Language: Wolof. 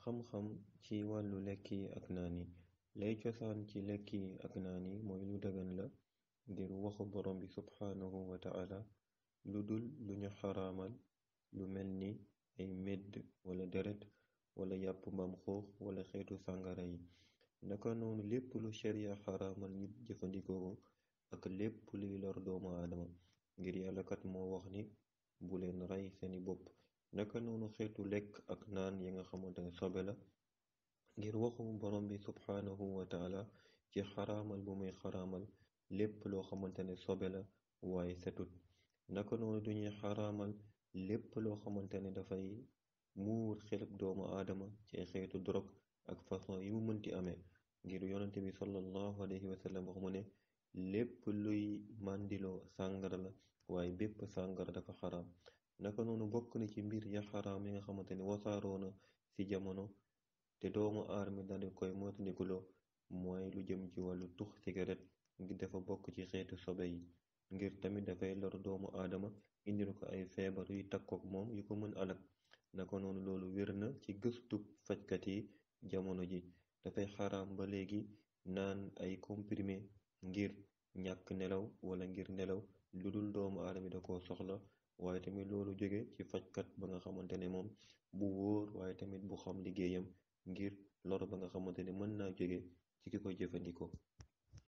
xam-xam ci wàllu lekk yi ak naan yi lay cosaan ci lekk yi ak naan yi mooy lu dagan la ngir waxu borom bi subhaanahu wa ta'ala lu dul lu ñu xaraamal lu mel ni ay medd wala deret wala yàpp mbaam xuux wala xeetu sàngara yi naka noonu lépp lu sharia xaraamal nit jëfandikoo ko ak lépp luy lor doomu aadama ngir yàlla kat moo wax ni bu leen rey seeni bopp naka noonu xeetu lekk ak naan yi nga xamante ne sobe la ngir waxu borom bi subhaanahu wa taala ci xaraamal bu muy xaraamal lépp loo xamante ne sobe la waaye setut naka noonu duñuy xaraamal lépp loo xamante ne dafay muur xelub doomu aadama ci xeetu drogue ak façon yi mu mënti amee ngir yonante bi sallallahu alayhi wa sallam wax mu ne lépp luy màndiloo sàngara la waaye bépp sàngara dafa xaraam naka noonu bokk na ci mbir ya xaraam yi nga xamante ne wasaaroona ci jamono te doomu aadama daldi koy moytandikuloo mooy lu jëm ci wàllu tux cigarette ngir dafa bokk ci xeetu sobe yi ngir tamit dafay lor doomu aadama indil ko ay feebar yuy takkook moom yu ko mën alak naka noonu loolu wér na ci gëstu fajkat yi jamono ji dafay xaraam ba léegi naan ay comprimé ngir ñàkk nelaw wala ngir nelaw lu dul doomu aadama da ko soxla waaye tamit loolu jóge ci fajkat ba nga xamante ne moom bu wóor waaye tamit bu xam liggéeyam ngir lor ba nga xamante ne mën naa jóge ci ki ko jëfandikoo